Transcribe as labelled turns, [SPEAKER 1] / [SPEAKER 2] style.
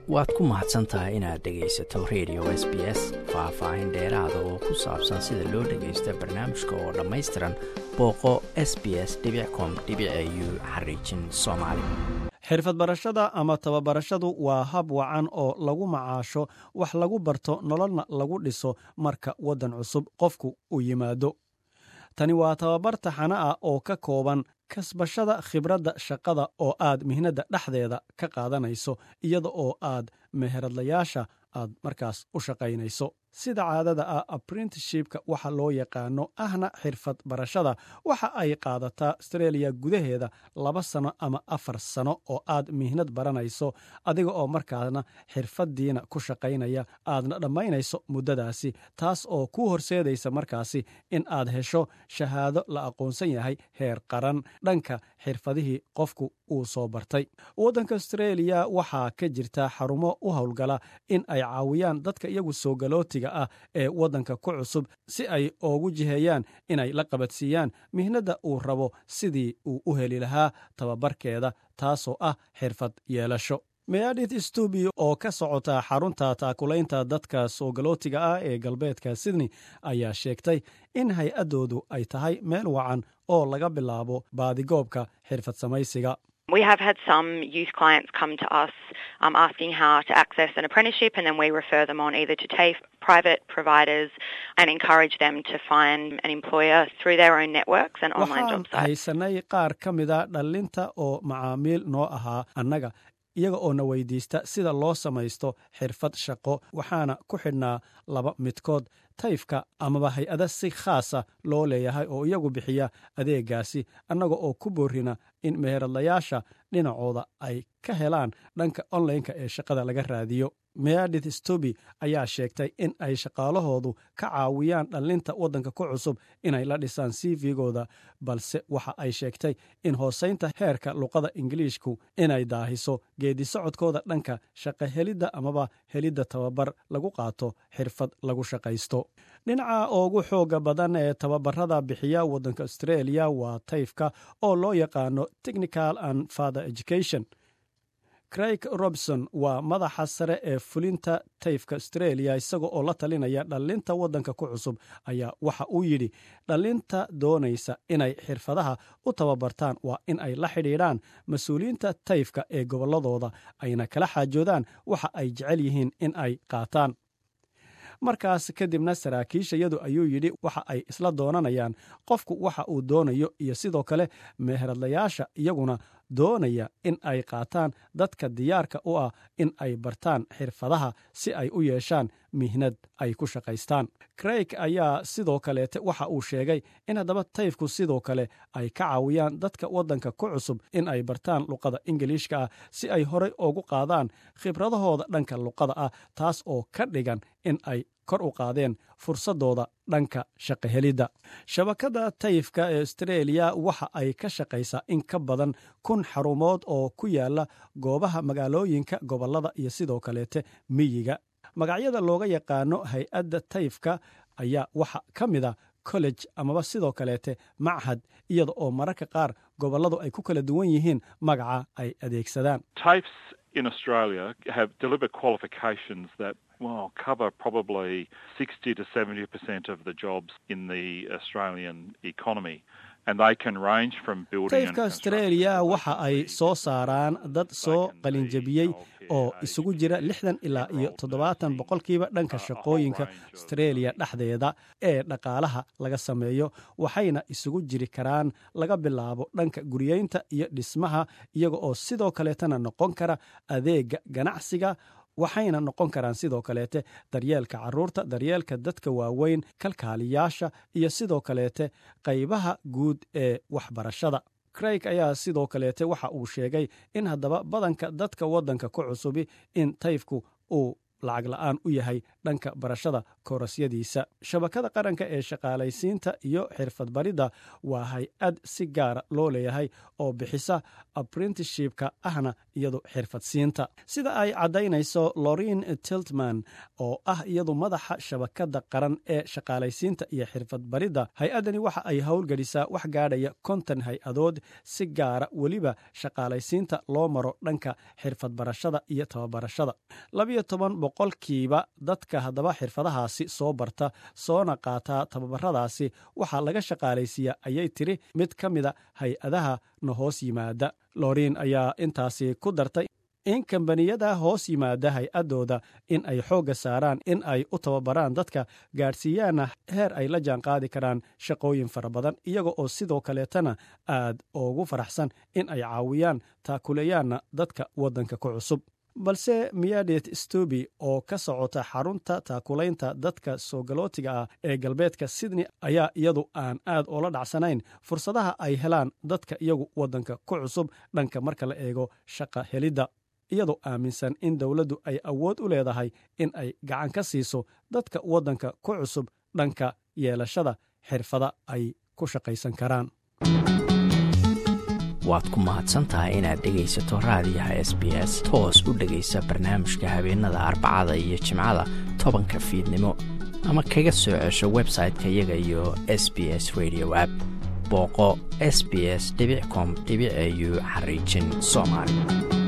[SPEAKER 1] waad ku mahadsan tahay inaad dhegaysato radio s b s faah-faahin dheeraada oo ku saabsan sida loo dhagaysta barnaamijka oo dhammaystiran booqo s b s com u xariijin soomaali
[SPEAKER 2] xirfad barashada ama tababarashadu waa hab wacan oo lagu macaasho wax lagu barto nololna lagu dhiso marka waddan cusub qofku u yimaado tani waa tababar taxano ah oo ka kooban kasbashada khibradda shaqada oo aad mihnadda dhexdeeda ka qaadanayso iyada oo aad meheradlayaasha aad markaas u shaqaynayso sida caadada ah aprintishipka waxa loo yaqaano ahna xirfad barashada waxa ay qaadataa astreeliya gudaheeda laba sano ama afar sano oo aad mihnad baranayso adiga oo markaasna xirfaddiina ku shaqaynaya aadna dhammaynayso muddadaasi taas oo kuu horseedaysa markaasi in aad hesho shahaado la aqoonsan yahay heer qaran dhanka xirfadihii qofku uu soo bartay waddanka astreeliya waxaa ka jirta xarumo u howlgala in ay caawiyaan dadka iyagu soo galootiga ah ee waddanka ku cusub si ay oogu jiheeyaan inay la qabadsiiyaan mihnadda uu rabo sidii uu u heli lahaa tababarkeeda taasoo ah xirfad yeelasho meadith stubi oo ka socota xarunta taakulaynta dadka soo galootiga ah ee galbeedka sydney ayaa sheegtay in hay-addoodu ay tahay meel wacan oo laga bilaabo baadigoobka xirfad samaysiga
[SPEAKER 3] We have had some youth clients come to us um, asking how to access an apprenticeship, and then we refer them on either to TAFE, private providers, and encourage them to find an employer through their own networks and online job
[SPEAKER 2] waxaan
[SPEAKER 3] sites.
[SPEAKER 2] haysanay qaar ka mida dhallinta oo macaamiil noo ahaa annaga iyaga oo na weydiista sida loo samaysto xirfad shaqo waxaana ku xidhnaa laba midkood tayfka amaba hay-ada si khaasa loo leeyahay oo iyagu bixiya adeegaasi annaga oo ku boorina in meheradlayaasha dhinacooda ay ka helaan dhanka onlineka ee shaqada laga raadiyo meadith stobi ayaa sheegtay in ay shaqaalahoodu ka caawiyaan dhallinta waddanka ku cusub inay la dhisaan cv-gooda balse waxa ay sheegtay in hoosaynta heerka luqada ingiliishku inay daahiso geedi socodkooda dhanka shaqo helidda amaba helidda tababar lagu qaato xirfad lagu shaqaysto dhinaca ugu xooga badan ee tababarada bixiya waddanka astreeliya waa tayfka oo loo yaqaano technical and father education craig robson waa madaxa sare ee fulinta tayfka astreeliya isaga oo la talinaya dhallinta waddanka ku cusub ayaa waxa uu yidhi dhallinta doonaysa inay xirfadaha u tababartaan waa in ay la xidhiidhaan mas-uuliyiinta tayfka ee gobolladooda ayna kala xaajoodaan waxa ay jecel yihiin in ay qaataan markaas kadibna saraakiishayadu ayuu yidhi waxa ay isla doonanayaan qofku waxa uu doonayo iyo sidoo kale meheradlayaasha iyaguna doonaya in ay qaataan dadka diyaarka u ah in ay bartaan xirfadaha si ay u yeeshaan mihnad ay ku shaqaystaan craig ayaa sidoo kaleete waxa uu sheegay in haddaba tayfku sidoo kale ay ka caawiyaan dadka waddanka ku cusub in ay bartaan luqada ingiliishka ah si ay horey ugu qaadaan khibradahooda dhanka luqada ah taas oo ka dhigan in ay kor u qaadeen fursadooda dhanka shaqahelidda shabakadda tayfka ee astreeliya waxa ay ka shaqaysaa in ka badan kun xarumood oo ku yaala goobaha magaalooyinka gobollada iyo sidoo kaleete miyiga magacyada looga yaqaano hay-adda tayfka ayaa waxa ka mid a college amaba sidoo kaleete machad iyada oo mararka qaar gobolladu ay ku kala duwan yihiin magaca ay adeegsadaan
[SPEAKER 4] TAFEs in Australia have delivered qualifications that well cover probably 60 to 70 percent of the jobs in the Australian economy. And they can range from building and
[SPEAKER 2] tayfka astreeliya waxa ay soo saaraan dad soo qalinjabiyey oo isugu jira lixdan ilaa iyo toddobaatan boqolkiiba dhanka shaqooyinka astreeliya dhexdeeda ee dhaqaalaha laga sameeyo waxayna isugu jiri karaan laga bilaabo dhanka guriyeynta iyo dhismaha iyaga oo sidoo kaleetana noqon kara adeega ganacsiga waxayna noqon karaan sidoo kaleete daryeelka carruurta daryeelka dadka waaweyn kalkaaliyaasha iyo sidoo kaleete qaybaha guud ee waxbarashada craig ayaa sidoo kaleete waxa uu sheegay in haddaba badanka dadka waddanka ku cusubi in tayfku uu lacag la-aan u yahay dhanka barashada koorasyadiisa shabakada qaranka ee shaqaalaysiinta iyo xirfadbaridda waa hay-ad si gaara loo leeyahay oo bixisa apprenticeshipka ahna iyadu xirfadsiinta sida ay caddaynayso lorin tiltman oo ah iyadu madaxa shabakada qaran ee shaqaalaysiinta iyo xirfadbaridda hay-addani waxa ay howlgelisaa wax gaadhaya konton hay-adood si gaara weliba shaqaalaysiinta loo maro dhanka xirfad barashada iyo tababarashada labiyo toban boqolkiiba dadka haddaba xirfadahaasi soo barta soona qaataa tababaradaasi waxaa laga shaqaalaysiiyaa ayay tiri mid ka mida hay-adaha na hoos yimaada lorin ayaa intaasi ku dartay in kambaniyada hoos yimaada hay-adooda in ay xoogga saaraan in ay u tababaraan dadka gaadhsiiyaana heer ay la jaan qaadi karaan shaqooyin fara badan iyaga oo sidoo kaleetana aad ugu faraxsan in ay caawiyaan taakuleeyaanna dadka waddanka ku cusub balse miyadet stobi oo ka socota xarunta taakulaynta dadka soogalootiga ah ee galbeedka sydney ayaa iyadu aan aad oola dhacsanayn fursadaha ay helaan dadka iyagu waddanka ku cusub dhanka marka la eego shaqa helidda iyadoo aaminsan in dowladdu ay awood u leedahay in ay gacan ka siiso dadka waddanka ku cusub dhanka yeelashada xirfada ay ku shaqaysan karaan
[SPEAKER 1] waad ku mahadsantahay inaad dhegaysato raadiyaha s b s toos u dhegaysa barnaamijka habeenada arbacada iyo jimcada tobanka fiidnimo ama kaga soo cesho website-ka iyaga iyo s b s radio app booqo s b s com au xariijin soomaali